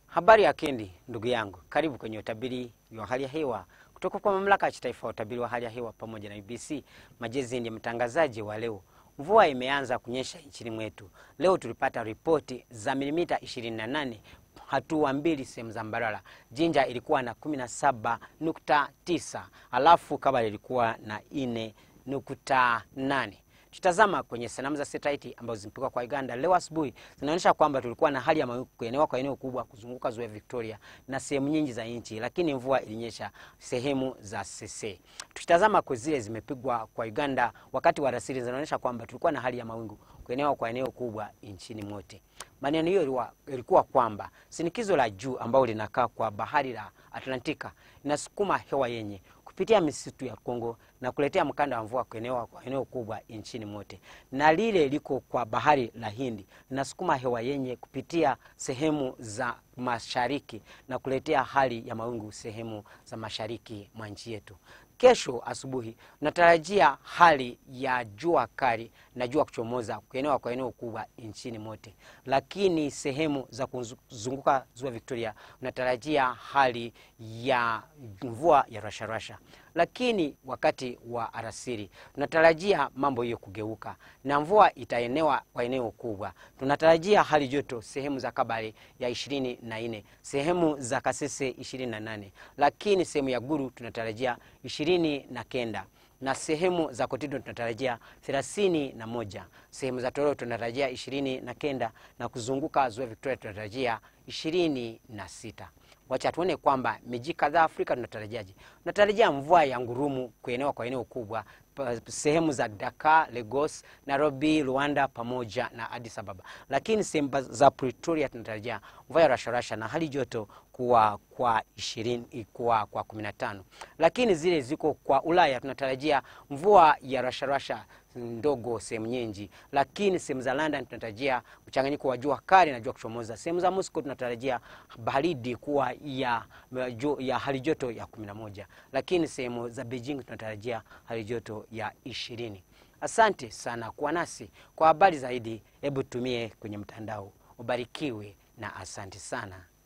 Habari ya kendi ndugu yangu, karibu kwenye utabiri wa hali ya hewa kutoka kwa mamlaka ya kitaifa ya utabiri wa hali ya hewa pamoja na UBC. Majezi ndiye mtangazaji wa leo. Mvua imeanza kunyesha nchini mwetu leo. Tulipata ripoti za milimita 28 hatua mbili sehemu za Mbarara. Jinja ilikuwa na 17.9 alafu Kabale ilikuwa na 4.8. Tutazama kwenye sanamu za satellite ambazo zimepigwa kwa Uganda leo asubuhi zinaonyesha kwamba tulikuwa na hali ya mawingu kuenewa kwa eneo kubwa kuzunguka ziwa Victoria na sehemu nyingi za nchi, lakini mvua ilinyesha sehemu za Sese. Tukitazama kwa zile zimepigwa kwa Uganda wakati wa rasili zinaonyesha kwamba tulikuwa na hali ya mawingu kuenewa kwa eneo kubwa nchini mote. Maneno hiyo ilikuwa kwamba shinikizo la juu ambalo linakaa kwa bahari la Atlantika inasukuma hewa yenye kupitia misitu ya Kongo na kuletea mkanda wa mvua kuenewa kwa eneo kubwa nchini mote, na lile liko kwa bahari la Hindi linasukuma hewa yenye kupitia sehemu za mashariki na kuletea hali ya mawingu sehemu za mashariki mwa nchi yetu. Kesho asubuhi tunatarajia hali ya jua kali na jua kuchomoza kuenewa kwa eneo kubwa nchini mote, lakini sehemu za kuzunguka ziwa Victoria tunatarajia hali ya mvua ya rasharasha, lakini wakati wa alasiri tunatarajia mambo hiyo kugeuka na mvua itaenewa kwa eneo kubwa. Tunatarajia hali joto sehemu za Kabale ya ishirini na nne, sehemu za Kasese ishirini na nane, lakini sehemu ya Guru tunatarajia ishirini na kenda na sehemu za Kotido tunatarajia thelathini na moja, sehemu za Tororo tunatarajia ishirini na kenda na kuzunguka ziwa Victoria tunatarajia ishirini na sita. Wacha tuone kwamba miji kadhaa Afrika tunatarajiaje. Tunatarajia mvua ya ngurumu kuenewa kwa eneo kubwa sehemu za Dakar, Lagos, Nairobi, Rwanda pamoja na Addis Ababa, lakini sehemu za Pretoria tunatarajia mvua ya rasharasha na hali joto kuwa kwa ishirini kwa kwa kumi na tano, lakini zile ziko kwa Ulaya tunatarajia mvua ya rasharasha ndogo sehemu nyingi, lakini sehemu za London tunatarajia mchanganyiko wa jua kali na jua kuchomoza. Sehemu za Moscow tunatarajia baridi kuwa ya, ya hali joto ya kumi na moja, lakini sehemu za Beijing tunatarajia hali joto ya ishirini. Asante sana kuwa nasi. Kwa habari zaidi, hebu tumie kwenye mtandao. Ubarikiwe na asante sana.